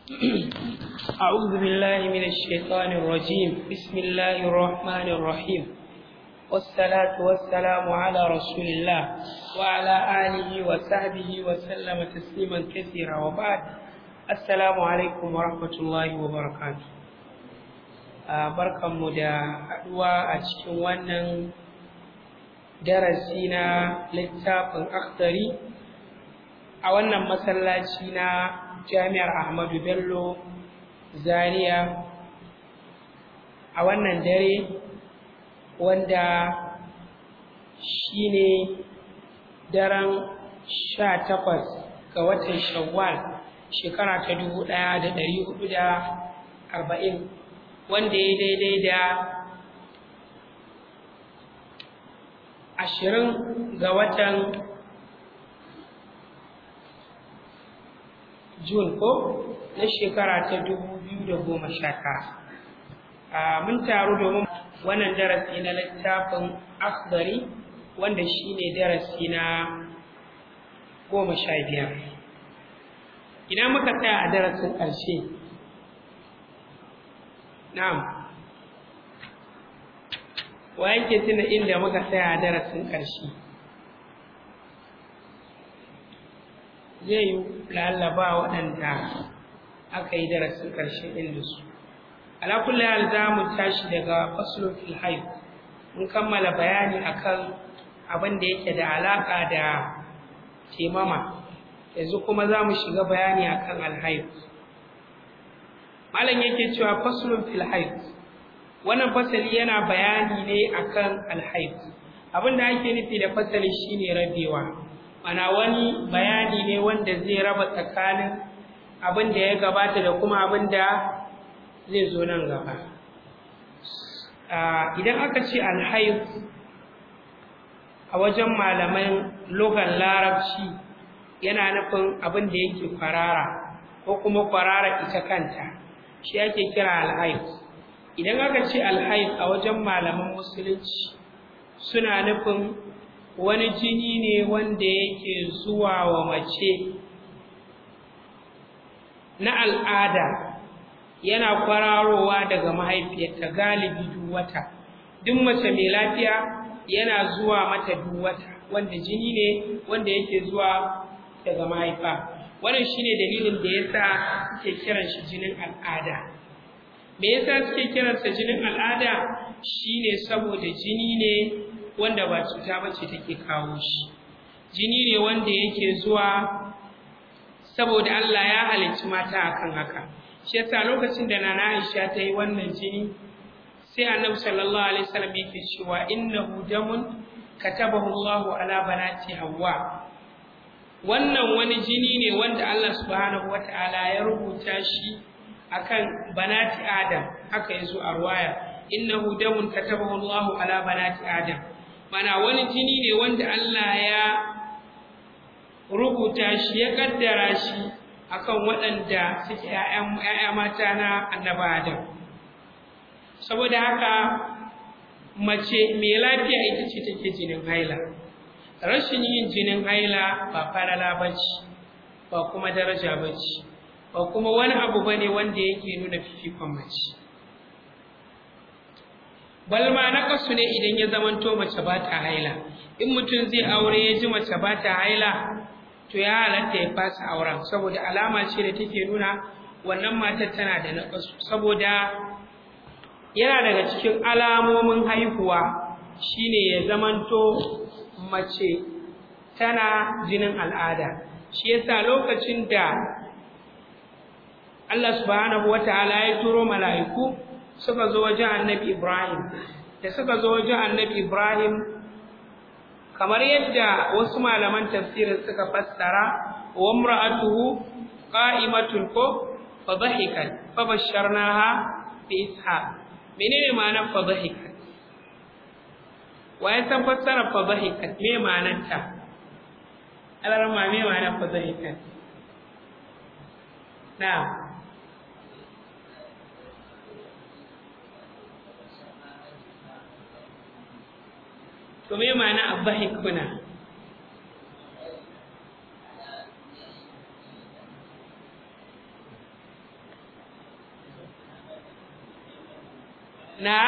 أعوذ بالله من الشيطان الرجيم بسم الله الرحمن الرحيم والصلاة والسلام على رسول الله وعلى آله وصحبه وسلم تسليما كثيرا وبعد السلام عليكم ورحمة الله وبركاته barkanmu da haɗuwa a cikin wannan darasi na littafin akhdari a wannan masallaci na jami'ar ahmadu bello zaria a wannan dare wanda shine daren sha takwas ga watan shawwal shekara ta dubu ɗaya da ɗari hudu da arba'in wanda ya daidai da ashirin ga watan Jun ko na shekara ta dubu biyu da goma sha tara. Mun taru domin wannan darasi na littafin akhdari wanda shi ne darasi na goma sha biyar. Ina muka tsaya a darasin ƙarshe? Na'am. Wa yake tuna inda muka tsaya a darasin ƙarshe? zai yi lalaba waɗanda aka yi darasin ƙarshe ɗin da su alakulli hal za mu tashi daga faslun fil mun kammala bayani akan abin da yake da alaƙa da temama yanzu kuma za mu shiga bayani akan alhaif malam yake cewa faslun fil wannan fasali yana bayani ne akan alhaif abin da ake nufi da fasali shine rabewa ana wani bayani ne wanda zai raba tsakanin abin da ya gabata da kuma abin da zai zo nan gaba idan aka ce alhaif a wajen malaman logan larabci yana nufin abin da yake kwarara ko kuma kwarara ita kanta shi ake kira alhaif idan aka ce alhaif a wajen malaman musulunci suna nufin wani jini ne wanda yake zuwa wa mace na al'ada yana kwararowa daga mahaifiyarta galibi duk wata duk mace mai lafiya yana zuwa mata duk wata wanda jini ne wanda yake zuwa daga mahaifa wannan shine dalilin da yasa suke kiran shi jinin al'ada me yasa suke kiransa jinin al'ada shine saboda jini ne wanda ba cuta bace take kawo shi jini ne wanda yake zuwa saboda Allah ya halicci mata akan haka shi yasa lokacin da nana Aisha ta yi wannan jini sai Annabi sallallahu alaihi wasallam yake cewa innahu damun katabahu Allahu ala banati Hawwa wannan wani jini ne wanda Allah subhanahu wataala ya rubuta shi akan banati Adam haka yazo a ruwaya innahu damun katabahu Allahu ala banati Adam mana wani jini ne wanda Allah ya rubuta shi ya kaddara shi akan waɗanda suke ‘ya'ya mata na annaba Adam. Saboda haka mace mai lafiya ita ce take jinin haila. Rashin yin jinin haila ba falala ba ce, ba kuma daraja ba ce, ba kuma wani abu ba ne wanda yake nuna fifikon mace. balma na kasu ne idan ya zamanto mace ba ta haila in mutum zai aure ya ji mace ba ta haila to ya halatta ya fasa auren saboda alama ce da take nuna wannan matar tana da naƙasu saboda yana daga cikin alamomin haihuwa shine ya zamanto mace tana jinin al'ada shi yasa lokacin da Allah subhanahu wataala ya turo mala'iku suka zo wajen annabi Ibrahim da suka zo wajen annabi Ibrahim kamar yadda wasu malaman tafsirin suka fassara wa imra'atuhu qa'imatun ko fa dhahikat fa basharnaha bi ishaq menene ma'anar fa dhahikat waye san fassara fa dhahikat me ma'anar ta alarma me ma'anar fa dhahikat na'am to me ma'ana abahik kuna na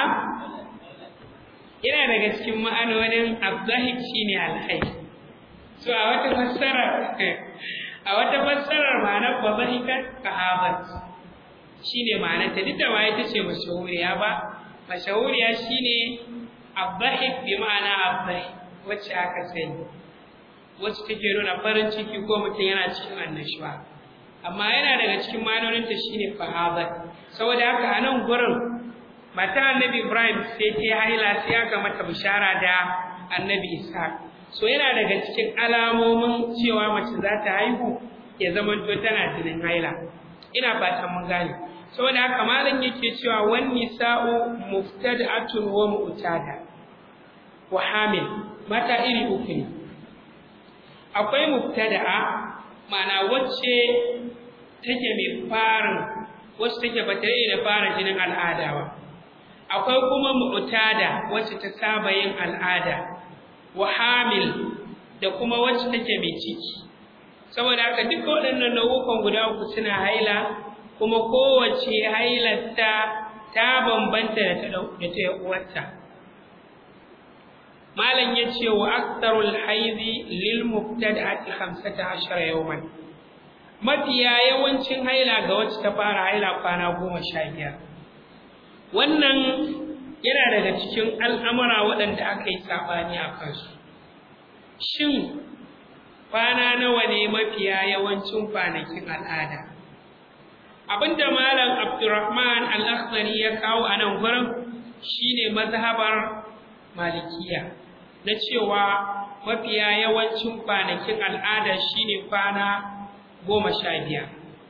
yana daga cikin ma'anonin abdahik shine alhai so a wata fassarar a wata fassarar ma'anar bazahikat kahabat shine ma'anar ta duk da ma ita ce mashahuriya ba mashahuriya shine abdahik bi ma'ana abdahik wacce aka sani wacce take nuna farin ciki ko mutum yana cikin annashuwa amma yana daga cikin ma'anoninta shine fahabat saboda haka a nan gurin mata annabi ibrahim sai ta haila sai aka mata bishara da annabi isa so yana daga cikin alamomin cewa mace za ta haihu ya zamanto tana jinin haila ina fatan mun gane saboda haka malam yake cewa wan nisa'u muftada'atun wa mu'tada wa hamil mata iri uku ne akwai mubtada'a ma'ana wacce take mai farin wacce take ba tare da fara jinin al'ada ba akwai kuma mu'tada wacce ta saba yin al'ada wa hamil da kuma wacce take mai ciki saboda haka duka waɗannan nau'ukan guda uku suna haila kuma kowace hailarta ta bambanta da ta da ta uwarta malam yace wa aktarul haidi lil mubtada'ati 15 yawman mafiya yawancin haila ga wacce ta fara haila kwana goma sha biyar wannan yana daga cikin al'amura waɗanda aka yi saɓani a kansu shin kwana nawa ne mafiya yawancin kwanakin al'ada abinda malam abdurrahman al-akhdari ya kawo a nan gurin shine mazhabar malikiya na cewa mafiya yawancin kwanakin al'ada shine kwana goma sha biyar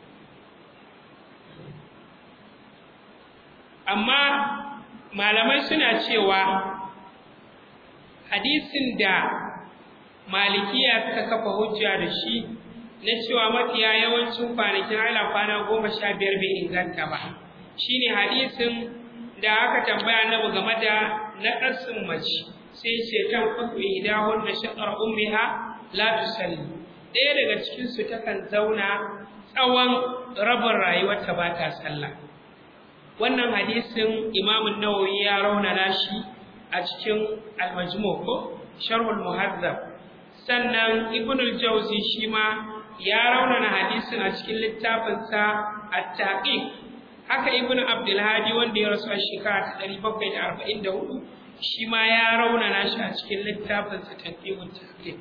amma malamai suna cewa hadisin da malikiya suka kafa hujja da shi na cewa mafiya yawancin kwanakin haila kwana goma sha biyar bai inganta ba shine hadisin da aka tambaya annabi game da naƙasin mace sai ce kan kudu idahun da shaƙar ummiha la tusalli ɗaya daga cikinsu takan zauna tsawon rabin rayuwarta ba ta sallah wannan hadisin imamun nawawi ya raunana shi a cikin almajmu ko sharhul muhazzab sannan ibn al-jawzi shi ma ya raunana hadisin a cikin littafinsa at-taqiq haka ibn abdul hadi wanda ya rasu a shekara ta 744 shi ma ya raunana shi a cikin littafinsa taqiqut taqiq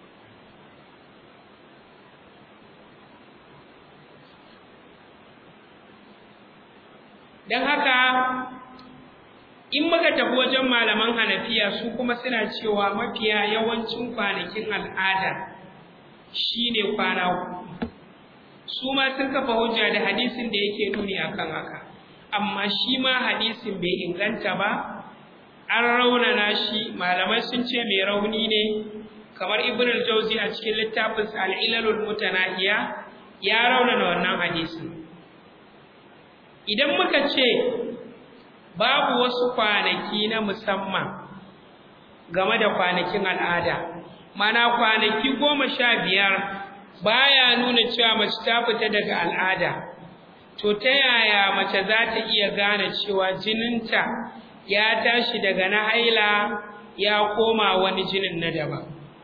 don haka in muka tafi wajen malaman hanafiya su kuma suna cewa mafiya yawancin kwanakin al'ada shine kwana su ma sun kafa hujja da hadisin da yake nuni akan haka amma shi ma hadisin bai inganta ba an raunana shi malamai sun ce mai rauni ne kamar ibn al-jawzi a cikin littafinsa al-ilalul mutanahiya ya raunana wannan hadisin idan muka ce babu wasu kwanaki na musamman game da kwanakin al'ada mana kwanaki goma sha biyar baya nuna cewa mace ta fita daga al'ada to ta yaya mace za ta iya gane cewa jininta ya tashi daga na haila ya koma wani jinin na daban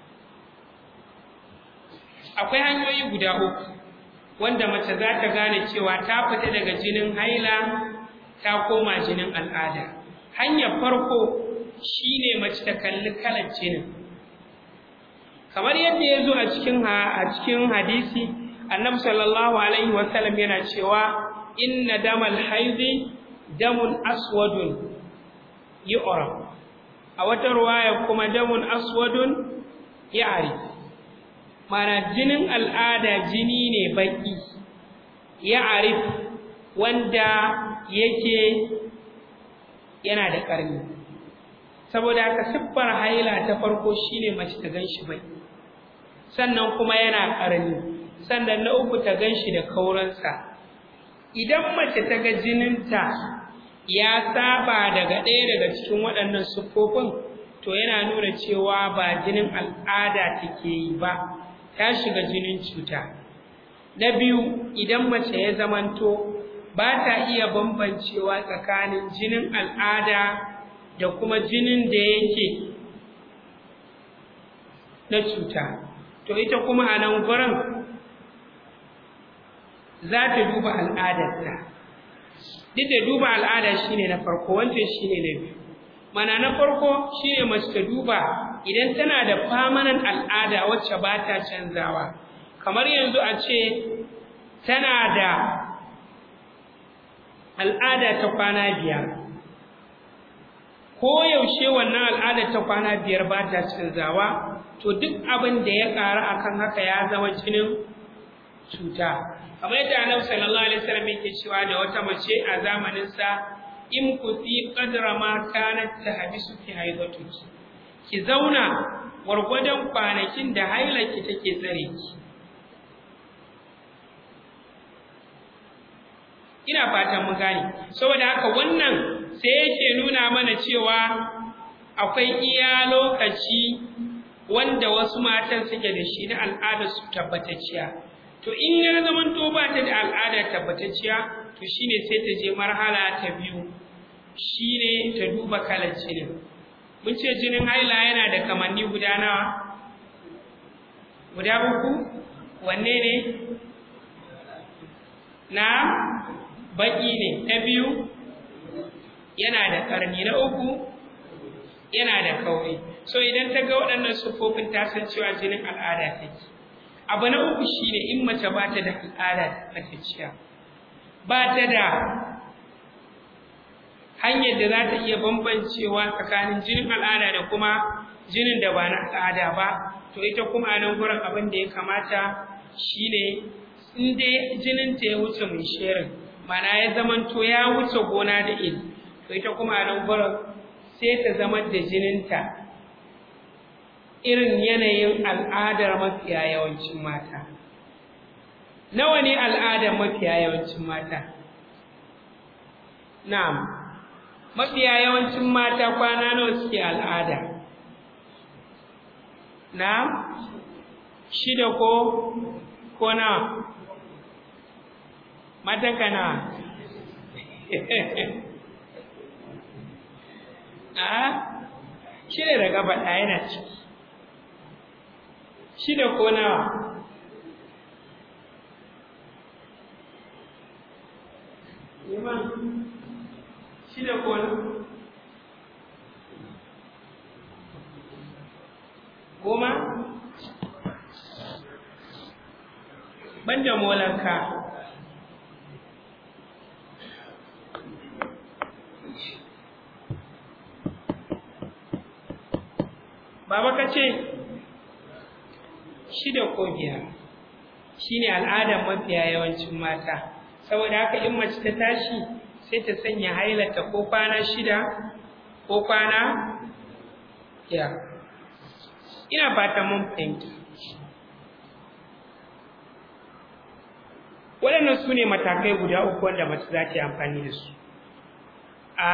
akwai hanyoyi guda uku wanda mace za ta gane cewa ta fita daga jinin haila ta koma jinin al'ada hanyar farko shine mace ta kalli kalar jinin kamar yadda ya zo a cikin a cikin hadisi annabi sallallahu alaihi wasallam yana cewa inna damal haidi damun aswadun yu'raf a wata ruwaya kuma damun aswadun ya'rif mana jinin al'ada jini ne baki ya arif wanda yake yana da ƙarni saboda haka siffar haila ta farko shine mace ta ganshi bai sannan kuma yana ƙarni sannan na uku ta ganshi da kauransa idan mace ta ga jininta ya saba daga ɗaya daga cikin waɗannan siffofin to yana nuna cewa ba jinin al'ada take yi ba ta shiga jinin cuta na biyu idan mace ya zamanto ba ta iya bambancewa tsakanin jinin al'ada da kuma jinin da yake na cuta to ita kuma a nan gurin za ta duba al'adarta duk da duba al'ada shine na farko wancan shine na biyu mana na farko shine mace ta duba idan tana da famanan al'ada wacce ba ta canzawa kamar yanzu a ce tana da al'ada ta kwana biyar ko yaushe wannan al'ada ta kwana biyar ba ta canzawa to duk abin da ya ƙara akan haka ya zama jinin cuta kamar yadda annabi sallallahu alaihi wasallam yake cewa da wata mace a zamanin sa in kusi qadra ma kanat tahbisu fi haidatuki ki zauna gwargwadon kwanakin da hailaki take tsare ki ina fatan mun gane saboda haka wannan sai yake nuna mana cewa akwai iya lokaci wanda wasu matan suke da shi na al'adar su tabbatacciya to in ya zaman to ba ta da al'ada tabbatacciya to shine sai ta je marhala ta biyu shine ta duba kalar jinin mun ce jinin haila yana da kamanni guda nawa guda uku wanne ne na baki ne na biyu yana da karni na uku yana da kauri so idan ta ga waɗannan siffofin ta san cewa jinin al'ada take abu na uku shine in mace ba ta da al'ada matacciya ba ta da hanyar da za ta iya bambancewa tsakanin jinin al'ada da kuma jinin da ba na al'ada ba to ita kuma a nan gurin abin da ya kamata shine in dai jinin ta ya wuce mai sherin mana ya zamanto ya wuce gona da iri to ita kuma a nan gurin sai ta zama da jininta irin yanayin al'adar mafiya yawancin mata nawa ne al'adar mafiya yawancin mata na'am mafiya yawancin mata kwana nawa suke al'ada na'am shida ko ko nawa mata kana a shida da gaba ɗaya yana ciki shida ko nawa shida ko goma banda molanka baba ka ce shida ko biyar shine al'adar mafiya yawancin mata saboda haka in mace ta tashi sai ta sanya hailata ko kwana shida ko kwana biyar ina fatan mun fahimta waɗannan su ne matakai guda uku wanda mace za ta yi amfani da su a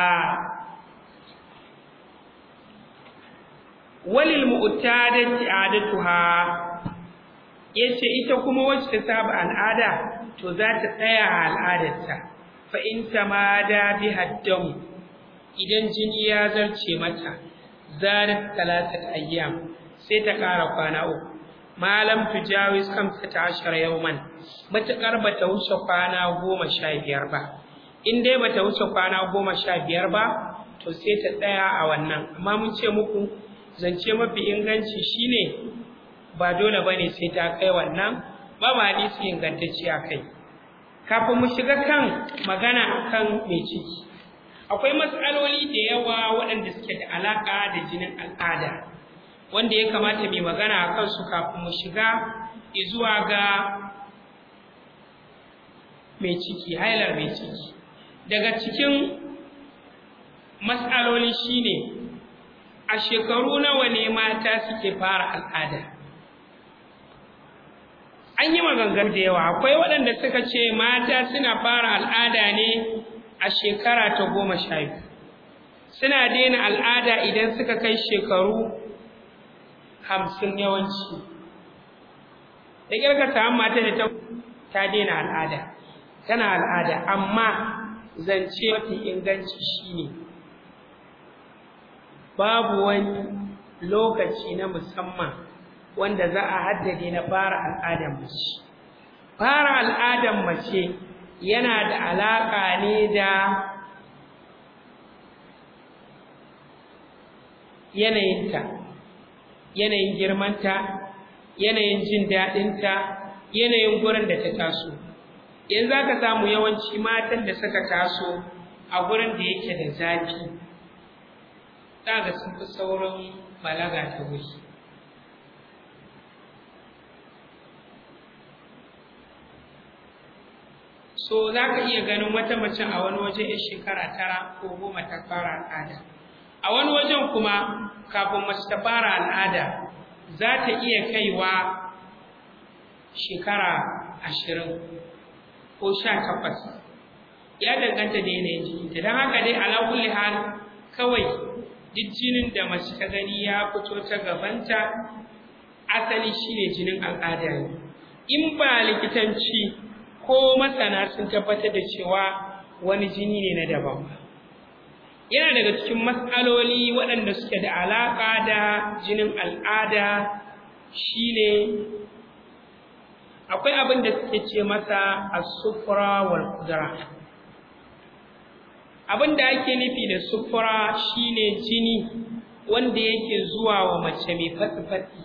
walil mu'tadati adatuha yace ita kuma wacce ta saba al'ada to za ta tsaya a al'adarta fa in tamada bi haddam idan jini ya zarce mata zarat talatat ayyam sai ta ƙara kwana uku malam tujawiz kamsata ashara yawman matakar bata wuce kwana goma sha biyar ba in dai bata wuce kwana goma sha biyar ba to sai ta tsaya a wannan amma mun ce muku zance mafi inganci shine ba dole bane sai ta kai wannan ba ma hadisi ingantacce a kai kafin mu shiga kan magana akan mai ciki akwai matsaloli da yawa waɗanda suke da alaƙa da jinin al'ada wanda ya kamata mai magana a kansu kafin mu shiga zuwa ga mai ciki hailar mai ciki daga cikin matsaloli shine a shekaru nawa ne mata suke fara al'ada an yi magangar da yawa akwai waɗanda suka ce mata suna fara al'ada ne a shekara ta goma sha biyu suna daina al'ada idan suka kai shekaru hamsin yawanci da ƙirga samun mata da ta daina al'ada tana al'ada amma zance mafi inganci shine babu wani lokaci na musamman wanda za a haddade na fara al'adar mace fara al'adar mace yana da alaƙa ne da yanayinta yanayin girmanta yanayin jin daɗinta yanayin gurin da ta taso yanzu aka samu yawanci matan da suka taso a gurin da yake da zafi ga sun fi saurin balaga ta wuri so za ka iya ganin wata mace a wani waje ya shekara tara ko goma ta fara al'ada a wani wajen kuma kafin mace ta fara al'ada za ta iya kaiwa shekara ashirin ko sha takwas ya danganta da yanayin jikinta don haka dai ala kulli hal kawai duk jinin da mace ta gani ya fito ta gabanta asali shine jinin al'ada ne in ba likitanci ko masana sun tabbatar da cewa wani jini ne na daban ba yana daga cikin matsaloli waɗanda suke da alaƙa da jinin al'ada shine akwai abin da suke ce masa as-sufra wal qudra abin da ake nufi da sufra shine jini wanda yake zuwa wa mace mai fatsi-fatsi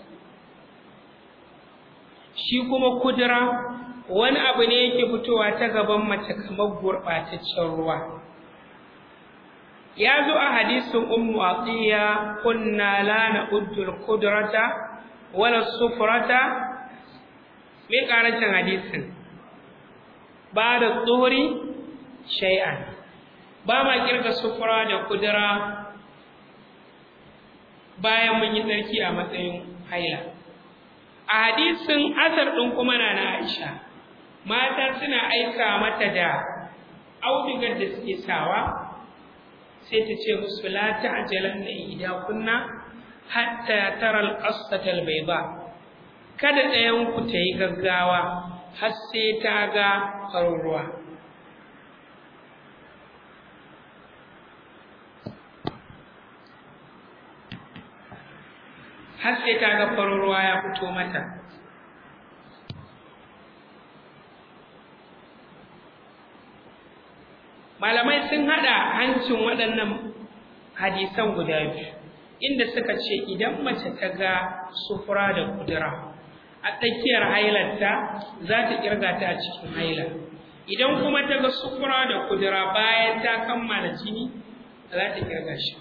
shi kuma kudura wani abu ne yake fitowa ta gaban mace kamar gurɓataccen ruwa ya zo a hadisin ummu atiya kunna la na'uddu al-qudrata wala sufrata me karancin hadisin ba da tsohuri shay'an ba ma kirga sufura da kudura bayan mun yi tsarki a matsayin haila a hadisin asar ɗin kuma na na aisha mata suna aika mata da audigar da suke sawa sai ta ce musu la ta'jalan na ida kunna hatta tara al-qasata al-bayda kada ɗayan ku ta yi gaggawa har sai ta ga farin ruwa har sai ta ga farin ruwa ya fito mata malamai sun haɗa hancin waɗannan hadisan guda biyu inda suka ce idan mace ta ga sufura da kudura a tsakiyar hailarta za ta kirga ta a cikin haila idan kuma ta ga sufura da kudura bayan ta kammala jini za ta kirga shi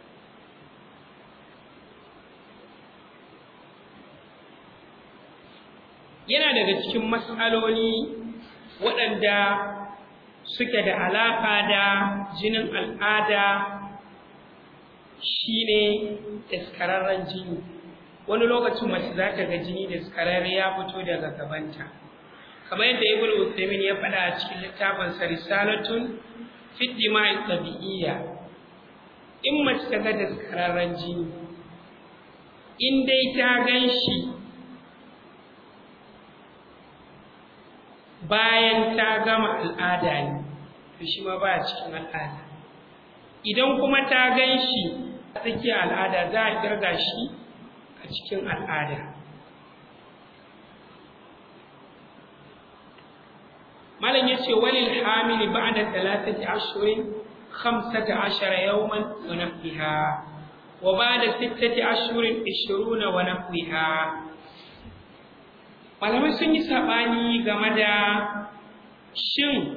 yana daga cikin matsaloli waɗanda suke da alaƙa da jinin al'ada shine daskararren jini wani lokacin mace za ta ga jini daskararre ya fito daga gabanta kamar yadda ibn Uthaymeen ya faɗa a cikin littafin sa risalatun fi dima'i tabi'iyya in mace ta ga daskararren jini in dai ta gan shi bayan ta gama al'ada ne to shi ma baya cikin al'ada idan kuma ta gan shi a tsakiyar al'ada za a kirga shi a cikin al'ada malam ya ce walil hamili ba'da talatati ashurin khamsata ashara yawman wa nahwiha wa ba'da sittati ashurin ishiruna wa nahwiha malamai sun yi saɓani game da shin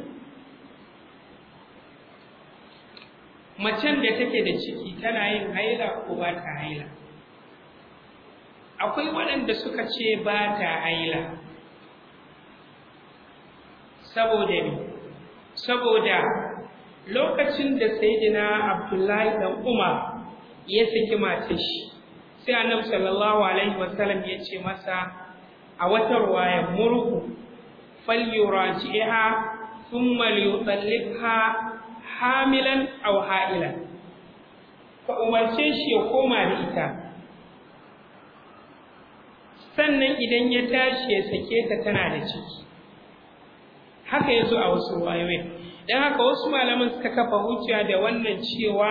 macen da take da ciki tana yin haila ko ba ta haila akwai waɗanda suka ce ba ta haila saboda ne saboda lokacin da sayyidina abdullahi dan umar ya saki matar shi sai annabi sallallahu alaihi wasallam ya ce masa a wata ruwaya murhu falyuraji'ha thumma liyutallibha hamilan aw ha'ilan ka umarce shi ya koma da ita sannan idan ya tashi ya sake ta tana da ciki haka ya zo a wasu wayoyin don haka wasu malaman suka kafa hujja da wannan cewa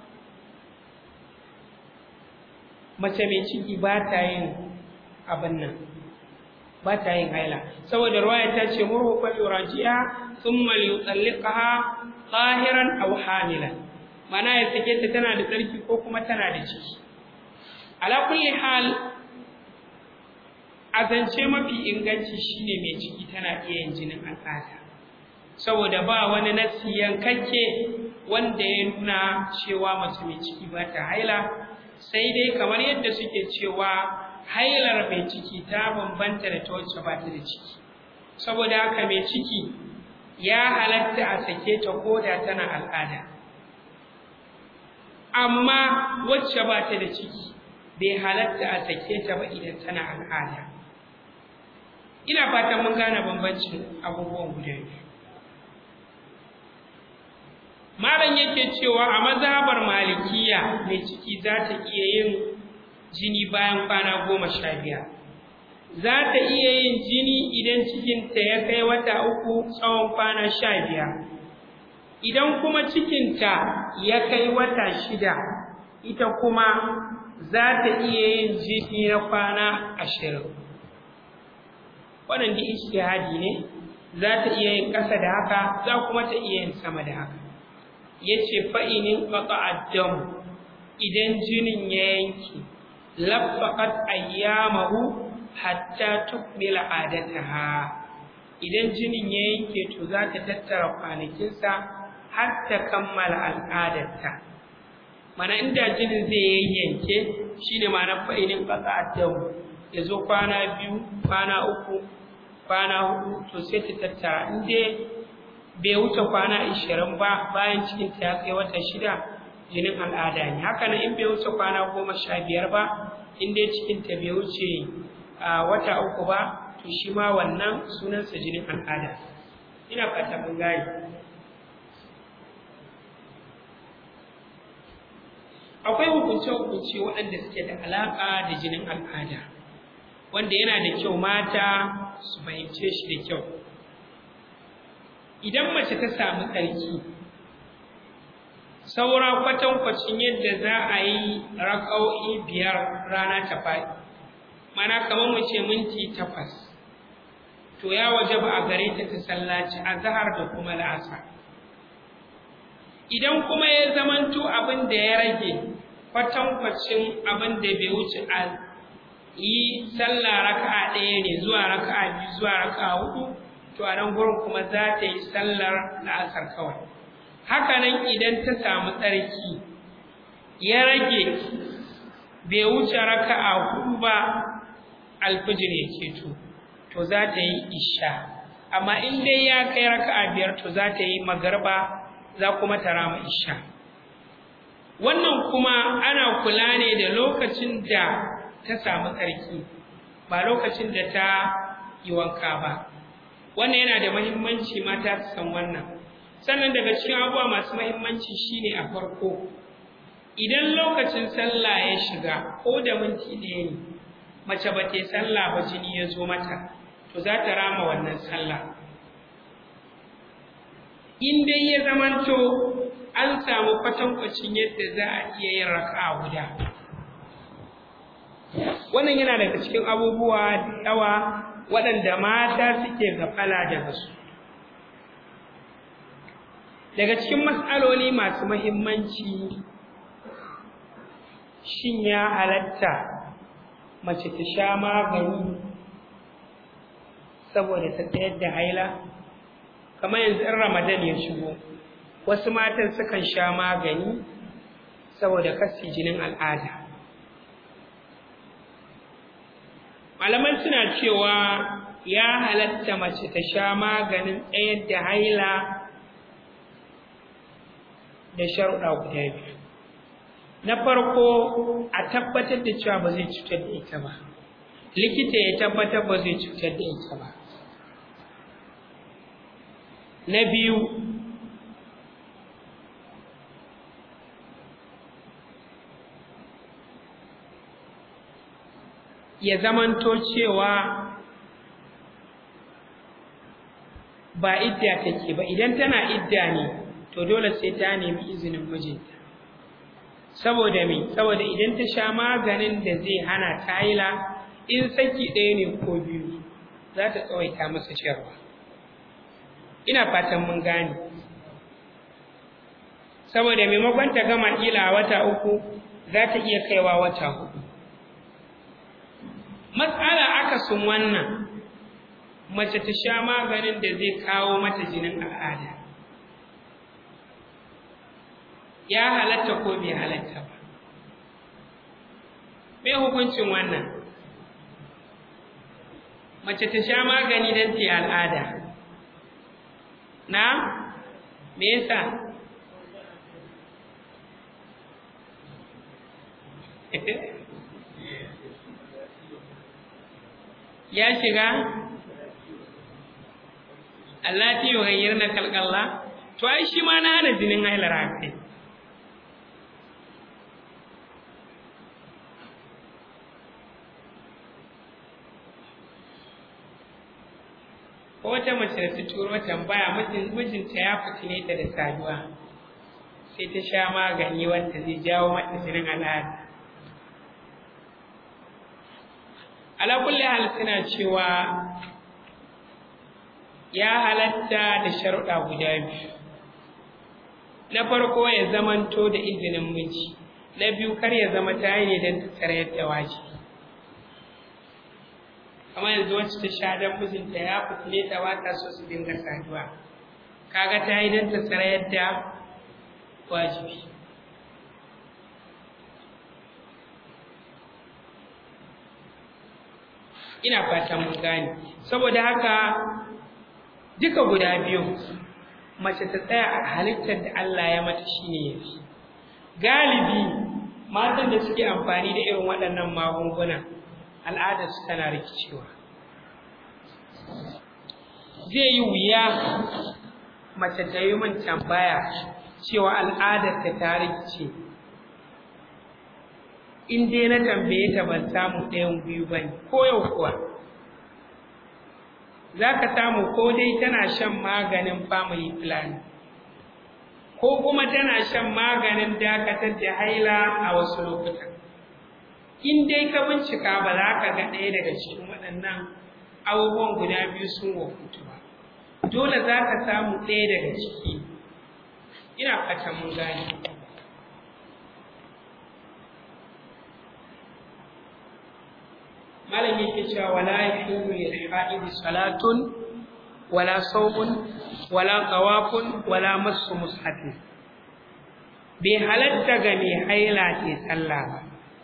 mace mai ciki ba ta yin abin nan ba ta yin haila saboda ruwaya ta ce murhu fa yuraji'a thumma yutalliqaha qahiran aw hamilan mana ya sake ta tana da tsarki ko kuma tana da ciki ala kulli hal azance mafi inganci shine mai ciki tana iya yin jinin al'ada saboda ba wani nasi yankakke wanda ya nuna cewa mace mai ciki ba ta haila sai dai kamar yadda suke cewa hailar mai ciki ta bambanta da ta wacce ba ta da ciki saboda haka mai ciki ya halatta a sake ta koda tana al'ada amma wacce ba ta da ciki bai halatta a sake ta ba idan tana al'ada ina fatan mun gane bambancin abubuwan guda biyu malam yake cewa a mazhabar malikiya mai ciki za ta iya yin jini bayan kwana goma sha biyar za ta iya yin jini idan cikinta ya kai wata uku tsawon kwana sha biyar idan kuma cikinta ya kai wata shida ita kuma za ta iya yin jini na kwana ashirin wannan da ishtihadi ne za ta iya yin ƙasa da haka za kuma ta iya yin sama da haka ya ce fa'inin ƙaƙa'addamu idan jinin ya yanki labbaƙat ayyamahu hatta tukmila adataha idan jinin ya yanke to za ta tattara kwanakinsa har ta kammala al'adarta mana inda jinin zai yanke shine ma'ana fa'inin ƙaƙa'addamu ya zo kwana biyu kwana uku kwana hudu to sai ta tattara in dai bai wuce kwana ishirin ba bayan cikin ta ya kai wata shida jinin al'ada ne haka nan in bai wuce kwana goma sha biyar ba in dai cikin ta bai wuce wata uku ba to shi ma wannan sunansa jinin al'ada ina fata mun gane akwai hukunce-hukunce waɗanda suke da alaƙa da jinin al'ada wanda yana da kyau mata su fahimce shi da kyau idan mace ta samu tsarki saura kwatankwacin yadda za a yi raka'o'i biyar rana ta faɗi mana kamar mu ce minti takwas to ya waje ba a gare ta ta sallaci a zahar da kuma la'asa idan kuma ya zamanto abin da ya rage kwatankwacin abin da bai wuce a yi sallah raka'a ɗaya ne zuwa raka'a biyu zuwa raka'a hudu to a nan gurin kuma za ta yi sallar la'asar kawai haka nan idan ta samu tsarki ya rage bai wuce raka'a hudu ba alfijir ya keto to za ta yi isha amma in dai ya kai raka'a biyar to za ta yi magarba za kuma ta rama isha wannan kuma ana kula ne da lokacin da ta samu tsarki ba lokacin da ta yi wanka ba wannan yana da mahimmanci mata su san wannan sannan daga cikin abubuwa masu mahimmanci shine a farko idan lokacin sallah ya shiga ko da minti ɗaya ne mace ba ta sallah ba jini ya zo mata to za ta rama wannan sallah in dai ya zamanto an samu kwatankwacin yadda za a iya yin raka'a guda wannan yana daga cikin abubuwa da yawa waɗanda mata suke gafala daga su daga cikin matsaloli masu mahimmanci shin ya halatta mace ta sha magani saboda ta tsayar da haila kamar yanzu in ramadan ya shigo wasu matan sukan sha magani saboda kasi jinin al'ada malaman suna cewa ya halatta mace ta sha maganin tsayar da haila da sharuɗa guda biyu na farko a tabbatar da cewa ba zai cutar da ita ba likita ya tabbatar ba zai cutar da ita ba na biyu ya zamanto cewa ba idda take ba idan tana idda ne to dole sai ta nemi izinin mijinta saboda me saboda idan ta sha maganin da zai hana ta haila in saki ɗaya ne ko biyu za ta tsawaita masa sharwa ina fatan mun gane saboda maimakon ta gama ila wata uku za ta iya kaiwa wata hudu matsala akasin wannan mace ta sha maganin da zai kawo mata jinin al'ada ya halatta ko bai halatta ba me hukuncin wannan mace ta sha magani don ta al'ada na me yasa ya shiga Allah ta yi na kalkalla to ai shi ma na hana jinin hailar haka wata mace da ta turo tambaya mijinta ya fitine ta da saduwa sai ta sha magani wanda zai jawo mata jinin al'ada ala kulli hal suna cewa ya halatta da sharuɗa guda biyu na farko ya zamanto da izinin miji na biyu kar ya zama ta yi ne don ta tsare da wajibi kamar yanzu wacce ta sha don mijinta ya fitile ta ba ta so su dinga saduwa kaga ta yi don ta tsare da wajibi ina fatan mun gane saboda haka duka guda biyu mace ta tsaya a halittar da Allah ya mata shine yafi galibi matan da suke amfani da irin waɗannan magunguna al'adar su tana rikicewa zai yi wuya mace ta yi min tambaya cewa al'adar ta ta rikice in dai na tambaye ta ban samu ɗayan biyu ba ne ko yau kuwa za ka samu ko dai tana shan maganin family plan ko kuma tana shan maganin dakatar da haila a wasu lokutan in dai ka bincika ba za ka ga ɗaya daga cikin waɗannan abubuwan guda biyu sun wofutu ba dole za ka samu ɗaya daga ciki ina fatan mun gane malam yake cewa wala yahilu lil haidi salatun wala sawmun wala tawafun wala massu mushafin bai halatta ga mai haila ke sallah ba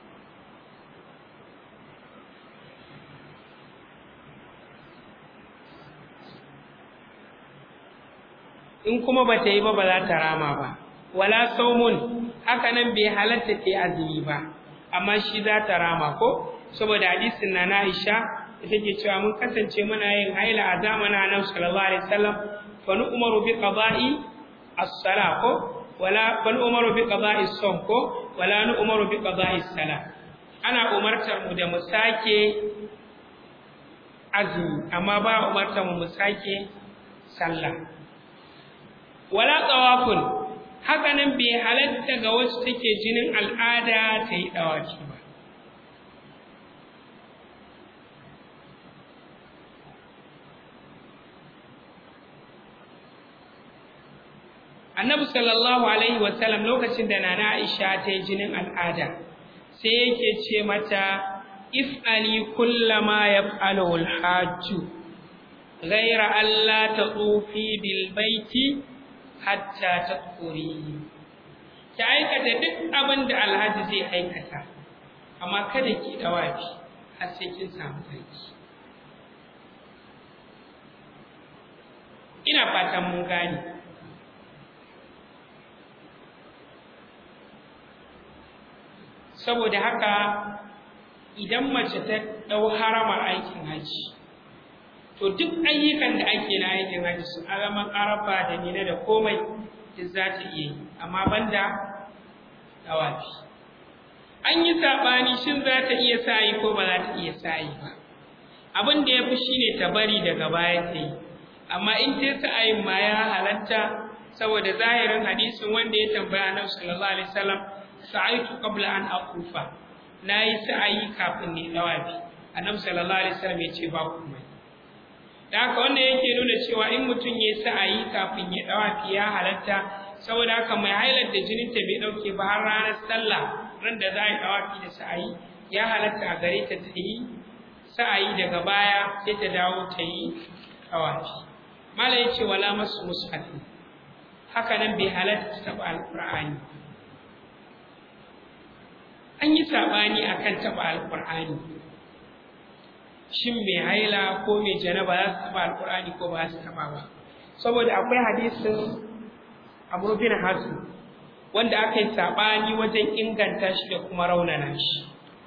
in kuma ba ta yi ba ba za ta rama ba wala saumun haka nan bai halatta ta azumi ba amma shi za ta rama ko saboda hadisin na na Aisha da take cewa mun kasance muna yin haila a zamanin Annabi sallallahu alaihi wasallam fa nu umaru bi qada'i as-salah ko wala fa nu umaru bi qada'i as-sawm ko wala nu umaru bi qada'i as-salah ana umartar mu da mu sake azumi amma ba umartar mu mu sake sallah wala tawafun haka nan bai halatta ga wasu take jinin al'ada ta yi dawaki ba annabi sallallahu alaihi wasallam lokacin da nana aisha ta yi jinin al'ada sai yake ce mata if'ali kullama yaf'alu al-hajj ghayra alla tatufi bil baiti hatta tadkhuri ki aikata duk abin da alhaji zai aikata amma kada ki dawafi har sai kin samu sarki ina fatan mun gane saboda haka idan mace ta ɗau haramar aikin haji to duk ayyukan da ake na aikin haji su alaman arafa da nina da komai duk za ta iya yi amma banda tawafi an yi saɓani shin za ta iya sa'i ko ba za ta iya sa'i ba abin da ya fi shine ta bari daga baya ta yi amma in ta sa'ayin ma ya halatta saboda zahirin hadisin wanda ya tambaya annabi sallallahu alaihi wasallam sa'aitu qabla an aqufa nayi sa'ayi kafin ne dawafi annabi sallallahu alaihi wasallam ya ce ba kuma da haka wannan yake nuna cewa in mutum ya sa'ayi kafin ya dawafi ya halatta saboda haka mai hailar da jinin ta bai dauke ba har ranar sallah ran da za a yi dawafi da sa'ayi ya halatta a gare ta ta yi sa'ayi daga baya sai ta dawo ta yi dawafi mala yace wala masu mushafi haka nan bai halatta taɓa alƙur'ani an yi saɓani akan taɓa alƙur'ani shin mai haila ko mai janaba za su taɓa alƙur'ani ko ba su taɓa ba saboda akwai hadisin amr bin hasu wanda aka yi saɓani wajen inganta shi da kuma raunana shi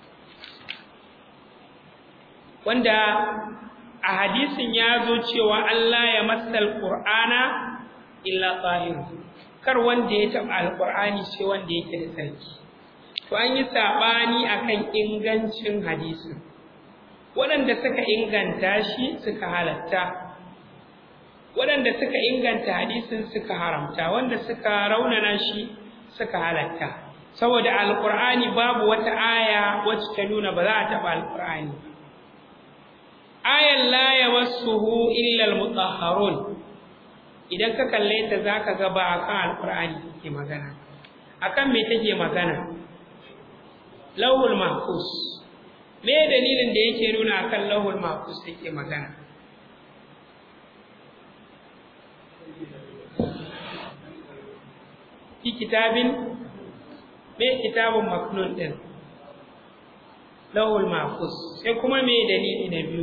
wanda a hadisin ya zo cewa Allah ya masal Qur'ana illa tahir kar wanda ya taɓa alƙur'ani sai wanda yake da sarki to an yi saɓani akan ingancin hadisin waɗanda suka inganta shi suka halatta waɗanda suka inganta hadisin suka haramta wanda suka raunana shi suka halatta saboda alƙur'ani babu wata aya wacce ta nuna ba za a taɓa alƙur'ani ayan la yamassuhu illa almutahharun idan ka kalle ta zaka ga ba akan alƙur'ani take magana akan me take magana lawul mahfuz me dalilin da yake nuna akan lawul mahfuz take magana fi kitabin me kitabun maknun din lawul mahfuz sai kuma me dalili na biyu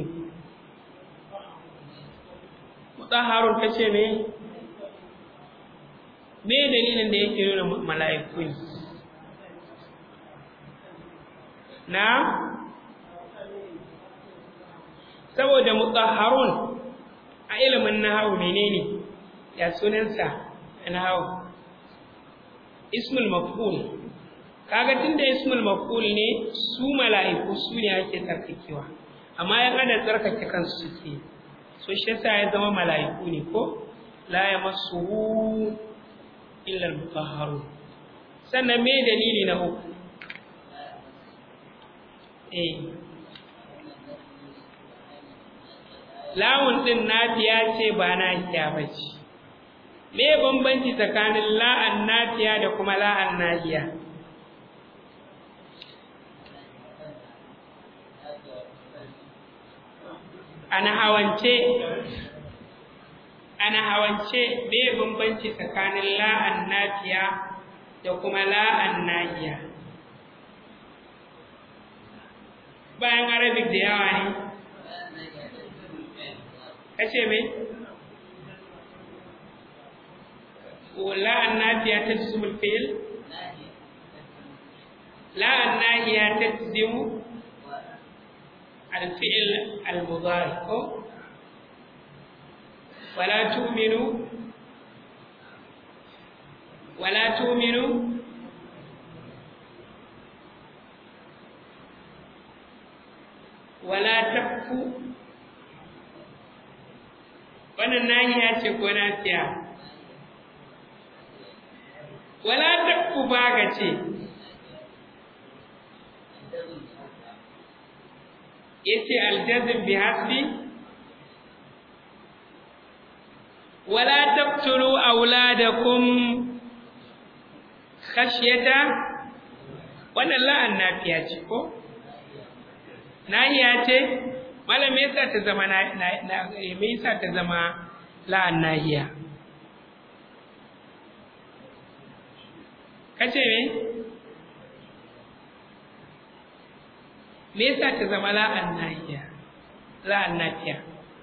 mutahharun kace me me dalilin da yake nuna mala'iku ne na saboda mutahharun a ilimin nahawu menene ya sunansa nahawu ismul maf'ul kaga tunda ismul maf'ul ne su mala'iku su ne ake tsarkakewa amma yan adam tsarkake kansu suke so shi yasa ya zama mala'iku ne ko la yamassuhu illa al-mutahharun sannan me dalili na uku eh lawun din nafiya ce ba nahiya bace me bambanci tsakanin la'an nafiya da kuma la'an nahiya ana hawance ana hawance me bambanci tsakanin la'an nafiya da kuma la'an nahiya bayan arabic da yawa ne kace me la'an nafiya ta jismul fi'l la'an nahiya ta jizimu الفعل المضارع ولا تؤمنوا ولا تؤمنوا ولا تكفوا wannan nahiya ce ko nafiya wala takku baga ce yace aljazm bi hasbi wala taqtulu auladakum khashyata wannan la'an nafiya ce ko nahiya ce malam me yasa ta zama na me yasa ta zama la'an nahiya kace me me yasa ta zama la'an nahiya la'an nafiya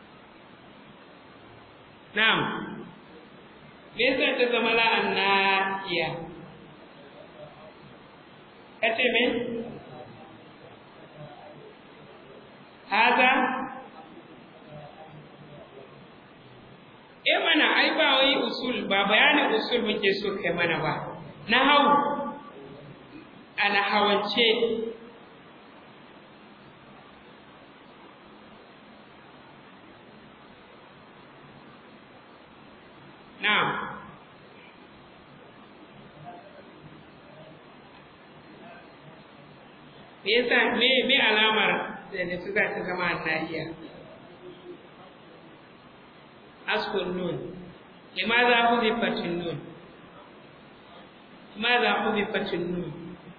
na'am me yasa ta zama la'an nahiya kace me haza eh mana ai ba wai usul ba bayanin usul muke so kai mana ba na hau ana hawance na'am me yasa me me alamar da da suka ta zama nahiya askun nun limaza hudifatin nun limaza hudifatin nun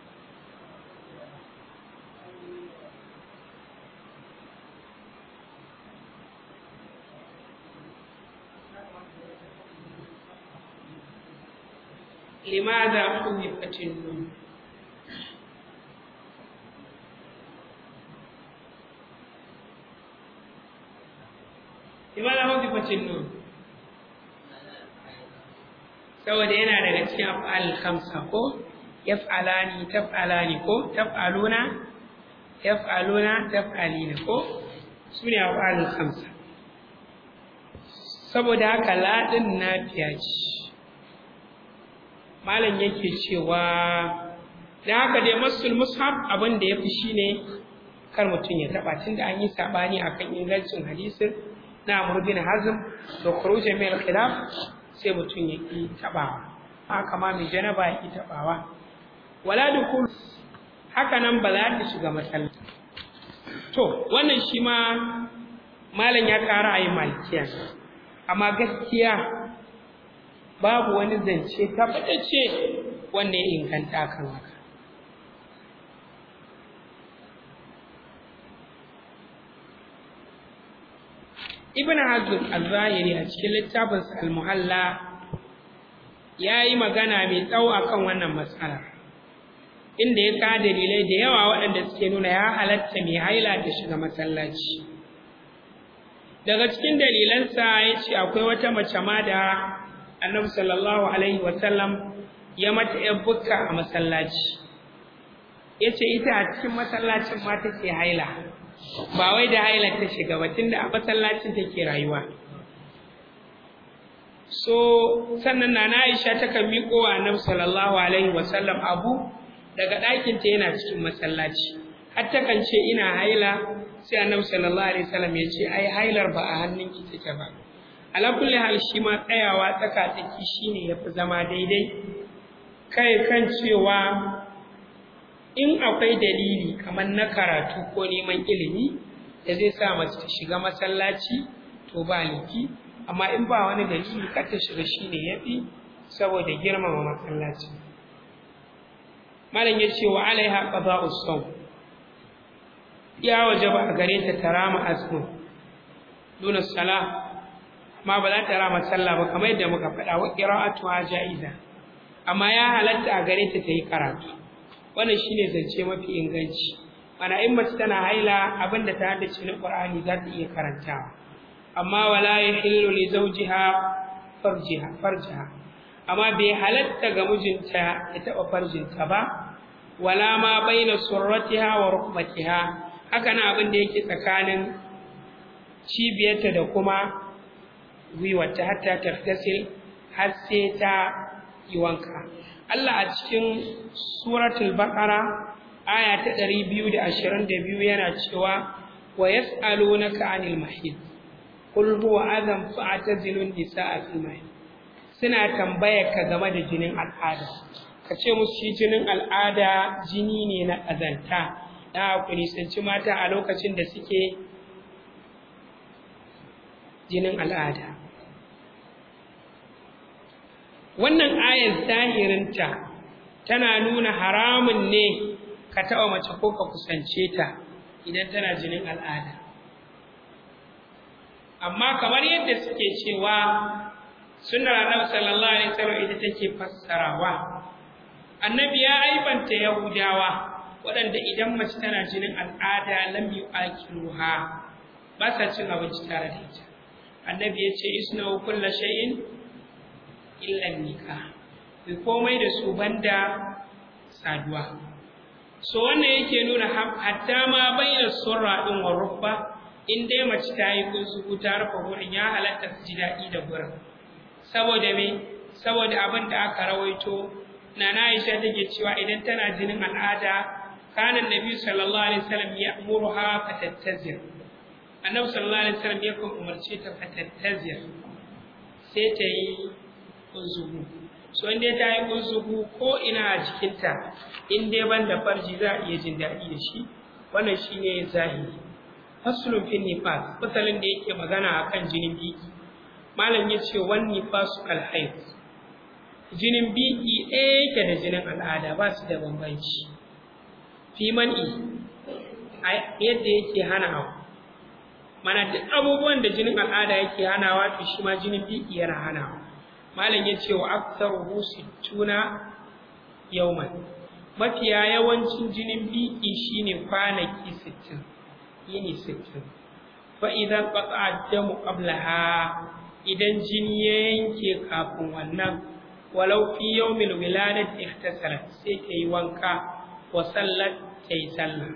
لماذا حذفت النون لماذا حذفت النون saboda yana daga cikin af'al khamsa ko yaf'alani taf'alani ko taf'aluna yaf'aluna taf'alina ko sune af'al khamsa saboda haka ladin nafiya ce malam yake cewa da haka dai masul mushaf abin da yafi shine kar mutum ya taba tunda an yi sabani akan ingancin hadisin na Amr bin Hazm da khuruj min al-khilaf sai mutum ya ki tabawa haka ma mai janaba ya ki tabawa wala dukul haka nan ba za ta shiga masallaci to wannan shi ma malam ya ƙara ayi malikiya amma gaskiya babu wani zance tabbatacce wanda ya inganta kan haka ibn hazm al-zahiri a cikin littafinsa al-muhalla ya yi magana mai tsawo akan wannan matsala inda ya ka dalilai da yawa waɗanda suke nuna ya halatta mai haila ta shiga masallaci daga cikin dalilansa ya ce akwai wata mace ma da annabi sallallahu alaihi wasallam ya mata ‘yan bukka a masallaci ya ce ita a cikin masallacin ma take haila ba wai da haila ta shiga ba tunda a masallacin take rayuwa so sannan na Aisha ta kan miƙo wa annabi sallallahu alaihi wasallam abu daga ɗakinta yana cikin masallaci har ta kan ce ina haila sai annabi sallallahu alaihi wasallam ya ce ai hailar ba a hannunki take ba ala kulli hal shi ma tsayawa tsaka tsaki shine yafi zama daidai kai kan cewa in akwai dalili kamar na karatu ko neman ilimi da zai sa mace ta shiga masallaci to ba laifi amma in ba wani dalili kar ta shiga shine yafi saboda girmama masallaci malam ya ce wa alaiha qada'us sawm ya wajaba a gare ta tarama azmun duna salah ma ba za ta rama sallah ba kamar yadda muka faɗa wa qira'atuha ja'iza amma ya halatta a gare ta tayi karatu wannan shine zance mafi inganci ana in mace tana haila abinda ta haddace na Qur'ani za ta iya karantawa amma wala yahillu li zawjiha farjiha farjaha amma bai halatta ga mijinta ya taba farjinta ba wala ma baina surratiha wa rukbatiha haka na abin da yake tsakanin cibiyarta da kuma gwiwarta hatta taftasil har sai ta yi wanka Allah a cikin suratul baqara aya ta 222 yana cewa wa yas'alunaka 'anil mahid qul huwa adhan fa'tazilun nisaa fil mahid suna tambaya ka game da jinin al'ada ka ce musu shi jinin al'ada jini ne na ƙazanta da ku nisanci mata a lokacin da suke jinin al'ada wannan ayar zahirinta tana nuna haramun ne ka taɓa mace ko ka kusance ta idan tana jinin al'ada amma kamar yadda suke cewa sunnar annabi sallallahu alaihi wasallam ita take fassarawa annabi ya aibanta yahudawa waɗanda idan mace tana jinin al'ada lam yu'akiluha ba sa cin abinci tare da ita annabi ya ce isna kullu shay'in illa nikah bai komai da su banda saduwa so wannan yake nuna hatta ma bayyana surra din wa rubba in dai mace ta yi kunsu ta rufe gurin ya halatta su ji daɗi da gurin saboda me saboda abin da aka rawaito nana Aisha take cewa idan tana jinin al'ada kana annabi sallallahu alaihi wasallam ya'muruha fatattazir annabi sallallahu alaihi wasallam yakan umarce ta fatattazir sai ta yi kunzugu so in dai ta yi kunzugu ko ina a jikinta in dai ban da farji za a iya jin daɗi da shi wannan shine zahiri faslun fin nifas fasalin da yake magana akan jinin biki malam ya ce wan nifasu alhayd jinin biki ɗaya yake da jinin al'ada ba su da bambanci fi man'i yadda yake hanawa mana duk abubuwan da jinin al'ada yake hanawa to shi ma jinin biki yana hanawa malam ya ce wa aktsaruhu sittuna yawman mafiya yawancin jinin biki shine kwanaki 60 yini 60 fa idan qata'a damu qablaha idan jini ya yanke kafin wannan walau fi yawmil wiladati ihtasalat sai ta yi wanka wa sallat ta yi sallah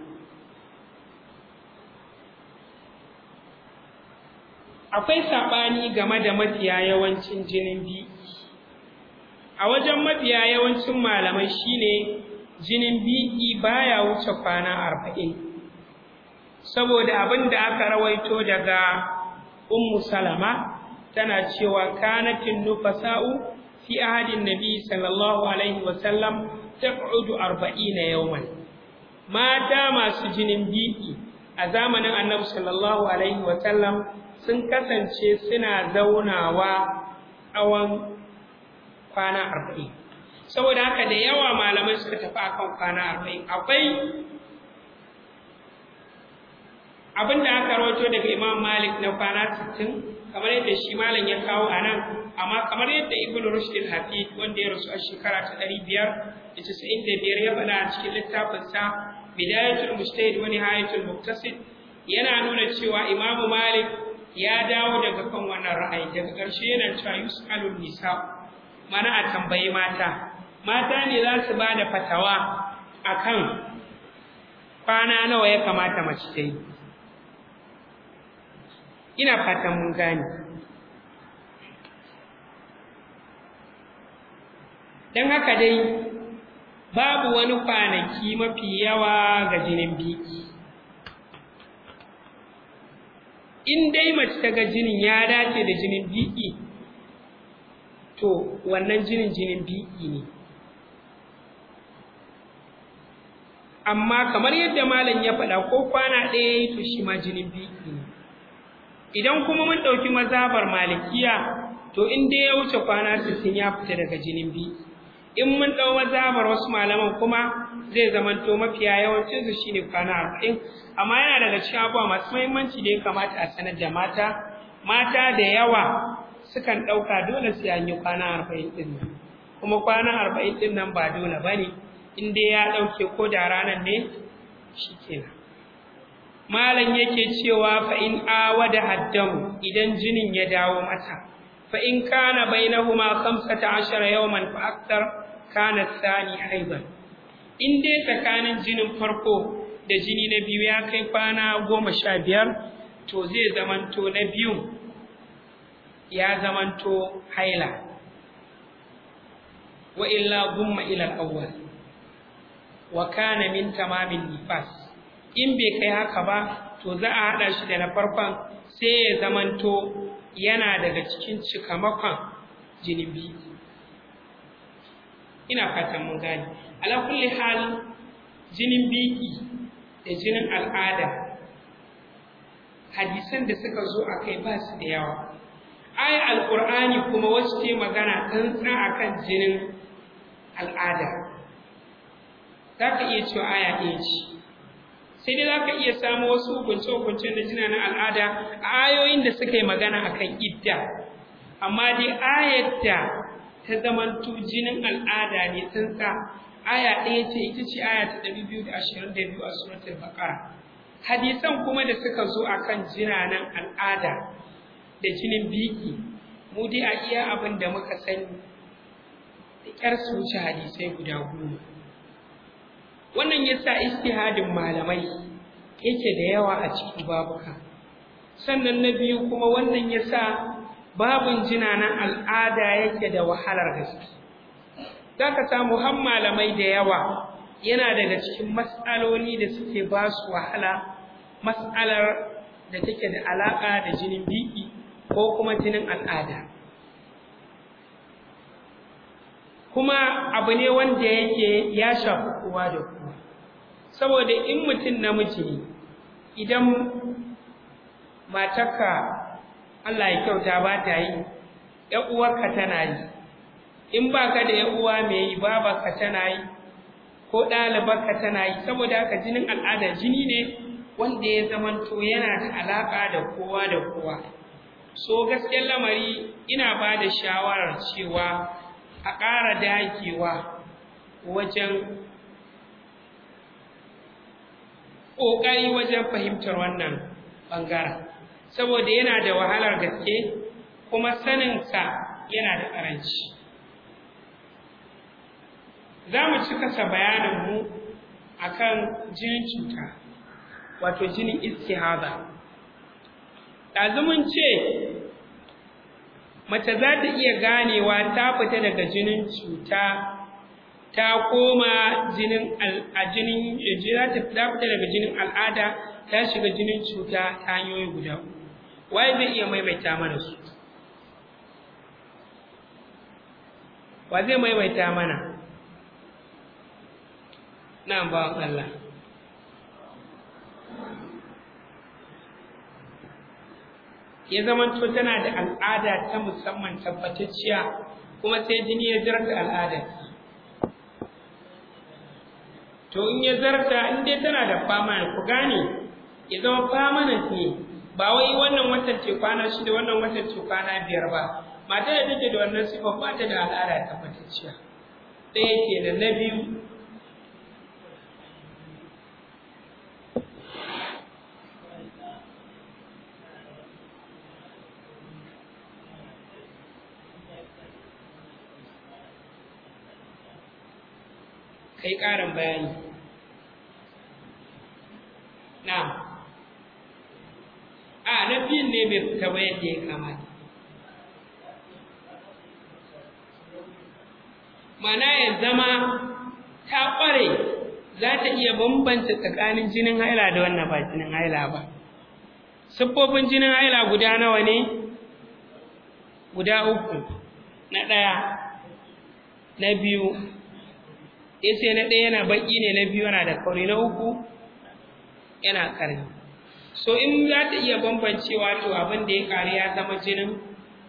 akwai saɓani game da mafiya yawancin jinin biki a wajen mafiya yawancin malamai shine jinin biki baya wuce kwana arba'in saboda abin da aka rawaito daga ummu salama tana cewa kanatin nufasa'u fi ahadin nabi sallallahu alaihi wasallam tab'udu arba'ina yawman mata masu jinin biki a zamanin annabi sallallahu alaihi wasallam sun kasance suna zaunawa tsawon kwana arba'in saboda haka da yawa malamai suka tafi akan kwana arba'in akwai abin da aka rawaito daga imam malik na kwana sittin kamar yadda shi malam ya kawo a nan amma kamar yadda ibn rushd al-hafid wanda ya rasu a shekara ta ɗari biyar da casa'in da biyar ya faɗa a cikin littafinsa bidayatul mujtahid wa nihayatul muqtasid yana nuna cewa imamu malik ya dawo daga kan wannan ra'ayi daga ƙarshe yana cewa yus'alun nisa mana a tambayi mata mata ne za su ba da fatawa akan kwana nawa ya kamata mace ta yi ina fatan mun gane don haka dai babu wani kwanaki mafi yawa ga jinin biki in dai mace ta ga jinin ya dace da jinin biki to wannan jinin jinin biki ne amma kamar yadda malam ya faɗa ko kwana ɗaya to shi ma jinin biki ne idan kuma mun ɗauki mazhabar malikiya to in dai ya wuce kwana sittin ya fita daga jinin biki in mun ɗau mazhabar wasu malaman kuma zai zamanto mafiya yawancinsu shine kwana arba'in amma yana daga cikin abubuwa masu muhimmanci da ya kamata a sanar da mata mata da yawa sukan ɗauka dole sai an yi kwana arba'in ɗin nan kuma kwana arba'in ɗin nan ba dole ba ne in dai ya ɗauke ko da ranar ne shi kenan malam yake cewa fa in awada haddamu idan jinin ya dawo mata fa in kana bainahuma 15 yawman fa akthar kana thani aidan in dai tsakanin jinin farko da jini na biyu ya kai kwana goma sha biyar to zai zamanto na biyu ya zamanto haila wa illa gumma ila al-awwal wa kana min tamamin nifas in bai kai haka ba to za a hada shi da na farkon sai ya zamanto yana daga cikin cikamakon jinin biyu ina fatan mun gane ala kulli hal jinin biki da jinin al'ada hadisan da suka zo a kai ba su da yawa ayar alƙur'ani kuma wacce ce magana tsantsa akan jinin al'ada za ka iya cewa aya ɗaya ce sai dai za ka iya samu wasu hukunce-hukuncen da jina na al'ada a ayoyin da suka yi magana akan idda amma dai ayar da ta zamanto jinin al'ada ne tsantsa aya ɗaya ce ita ce aya ta ɗari biyu da ashirin da biyu a suratul baqara hadisan kuma da suka zo akan jinanan al'ada da jinin biki mu dai a iya abin da muka sani da ƙyar su wuce hadisai guda goma wannan yasa istihadin malamai yake da yawa a cikin babuka sannan na biyu kuma wannan yasa babun jinanan al'ada yake da wahalar gaske za ka samu har malamai da yawa yana daga cikin matsaloli da suke ba su wahala matsalar da take da alaƙa da jinin biki ko kuma jinin al'ada kuma abu ne wanda yake ya shafi kowa da kowa saboda in mutum namiji ne idan matarka Allah ya kyauta ba ta yi ‘yan uwarka tana yi in ba ka da ‘yan uwa mai yi babarka tana yi ko ɗalibarka tana yi saboda haka jinin al'ada jini ne wanda ya zamanto yana da alaƙa da kowa da kowa so gaskiyar lamari ina ba da shawarar cewa a ƙara dagewa wajen ƙoƙari wajen fahimtar wannan ɓangaren saboda yana da wahalar gaske kuma saninsa yana da ƙaranci za mu ci kasa bayaninmu a kan jinin cuta wato jinin istihada ɗazumin ce mace za ta iya ganewa ta fita daga jinin cuta ta koma jinin a jinin za ta fita daga jinin al'ada ta shiga jinin cuta ta hanyoyi guda uku waye zai iya maimaita mana su wa zai maimaita mana na ba Allah ya zamanto tana da al'ada ta musamman tabbatacciya kuma sai jini ya zarta al'adar to in ya zarta in dai tana da fama ku gane ya zama permanent ne ba wai wannan watan ce kwana shida wannan watan ce kwana biyar ba mata da take da wannan sifa ba ta da al'ada tabbatacciya ɗaya ke da na biyu kai ƙarin bayani na a na biyun ne bai fita ba yadda ya kamata mana ya zama ta ƙware za ta iya bambanta tsakanin jinin haila da wannan ba jinin haila ba siffofin jinin haila guda nawa ne guda uku na ɗaya na biyu ya ce na ɗaya yana baƙi ne na biyu yana da kauri na uku yana ƙarni so in za ta iya bambancewa to abin da ya ƙari ya zama jinin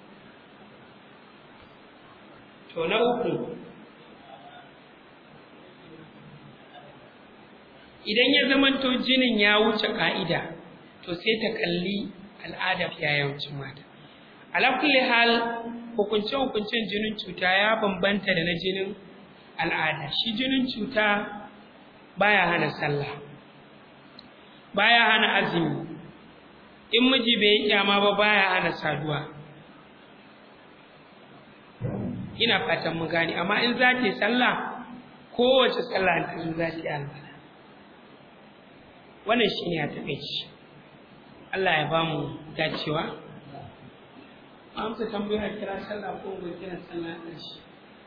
to na uku idan ya zamanto jinin ya wuce ƙa'ida to sai ta kalli al'adar yayancin mata ala kulli hal hukunce-hukuncen jinin cuta ya bambanta da na jinin al'ada shi jinin cuta baya hana sallah baya hana azumi in miji bai yi kyama ba baya hana saduwa ina fatan mu gane amma in za ta yi sallah kowace sallah ta zo za ta yi alwala wannan shi ne a taƙaici Allah ya ba mu dacewa amsa tambayar kira sallah ko bai kira sallah a ƙarshe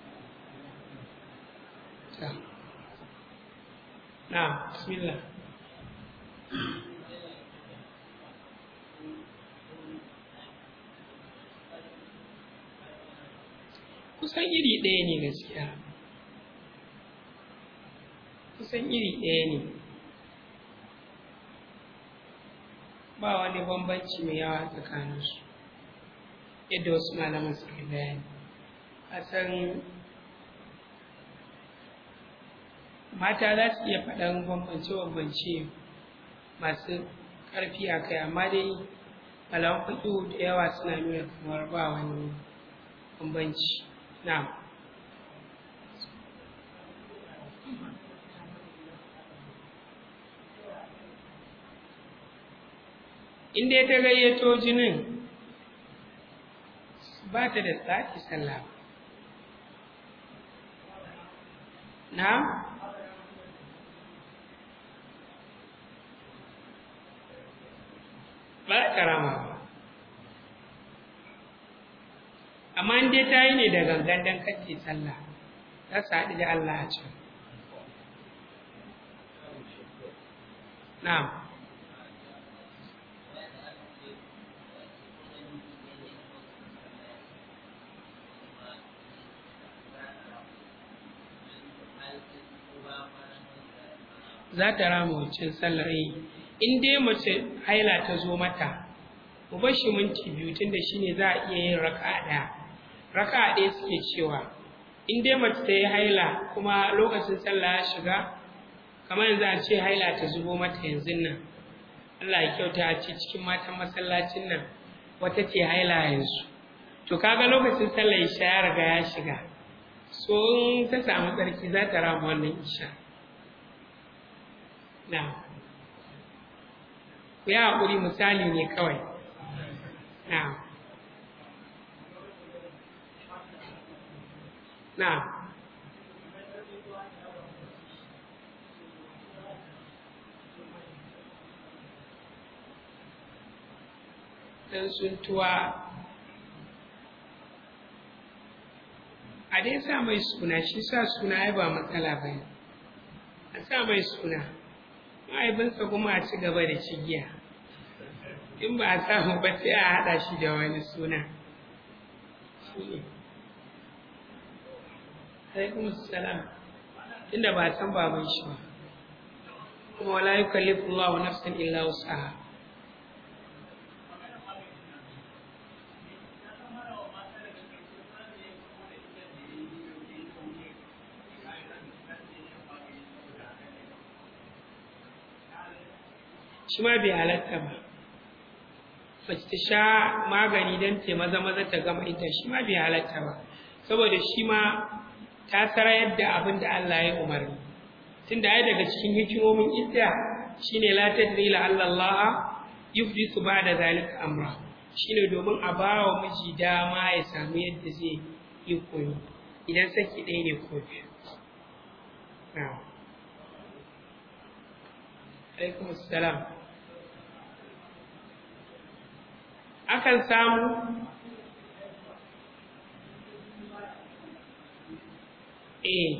na bismillah kusan iri ɗaya ne gaskiya kusan iri ɗaya ne ba wani bambanci mai yawa tsakaninsu yadda wasu malaman suka bayani a san mata za su iya faɗan bambance-bambance masu ƙarfi a kai amma dai malaman faɗo da yawa suna nuna kamar ba wani bambanci na in dai ta gayyato jinin ba ta da tsaki sallah na ba karama ba amma in dai ta yi ne da gangan don kake sallah za su haɗu da Allah a can na'am za ta rama wancan sallar yi in dai mace haila ta zo mata mu bar shi minti biyu tunda shine za a iya yin raka'a ɗaya raka'a ɗaya suke cewa in dai mace ta yi haila kuma lokacin sallah ya shiga kamar yanzu a ce haila ta zubo mata yanzu nan Allah ya kyauta a ce cikin matan masallacin nan wata ce haila yanzu to kaga lokacin sallah isha ya riga ya shiga so in ta samu tsarki za ta rama wannan isha na ku yi haƙuri misali ne kawai na na dan suntuwa a dai sa mai suna shi sa suna ya ba matsala ba ne a sa mai suna mahaifinsa kuma a ci gaba da cigiya in ba a samu ba sai a haɗa shi da wani suna alaikum salam inda ba san baban shi ba kuma wala yukallifu Allahu nafsan illa wus'aha shi ma bai halatta ba mace ta sha magani don ta maza maza ta gama ita shi ma bai halatta ba saboda shi ma ta sarayar da abin da Allah ya umarni tunda ai daga cikin hikimomin idda shine la tadri la Allah yuhdithu ba'da zalika amra shine domin a bawa miji dama ya samu yadda zai yi koyo idan saki ɗaya ne ko biyu na'am alaikum assalam akan samu eh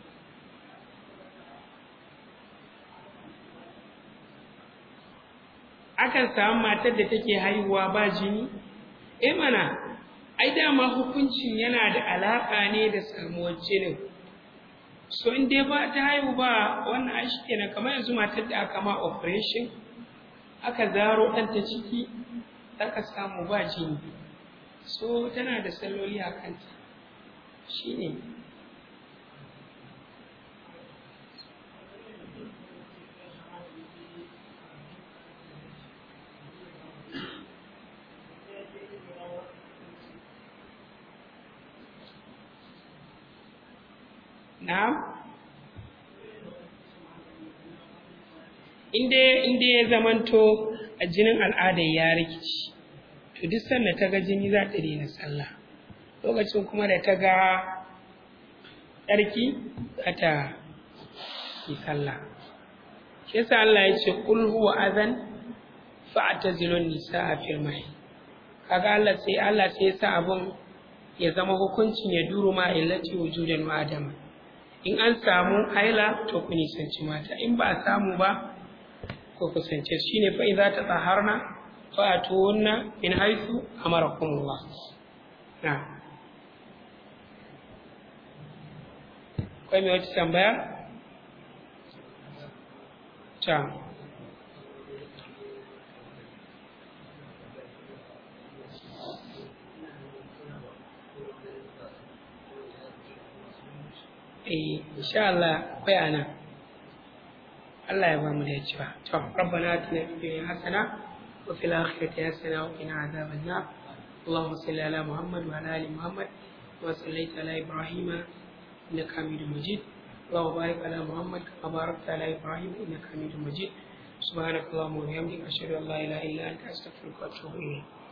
akan samu matar da take haihuwa ba jini eh mana ai dama hukuncin yana da alaka ne da samuwar jinin so in dai ba ta haihu ba wannan ai kenan kamar yanzu matar da aka ma operation aka zaro ɗan ta ciki aka samu ba jini so tana da salloli a kanta shine Na'am? Inde inde ya zamanto a jinin al'adar ya rikici, to duk sanda ta ga jini za ta daina sallah. Lokacin kuma da ta ga tsarki za ta yi sallah. Shi yasa Allah ya ce kul huwa azan fa'tazilun nisaa fil mahid. Kaga Allah sai Allah sai ya sa abun ya zama hukuncin ya duru ma illati wujudan wa adama. in an samu haila to ku nisanci mata in ba a samu ba ku kusance su shine fa idza tatahharna fa atuwunna min haythu amarakumullah na kai me wata tambaya ta eh insha Allah akwai ana Allah ya ba mu da cewa to rabbana atina fid dunya hasana wa fil akhirati hasana wa qina adhaban nar اللهم صل على محمد وعلى ال محمد وصليت على ابراهيم انك حميد مجيد اللهم بارك على محمد كما باركت على ابراهيم انك حميد مجيد سبحانك اللهم وبحمدك اشهد ان لا اله الا انت استغفرك واتوب اليك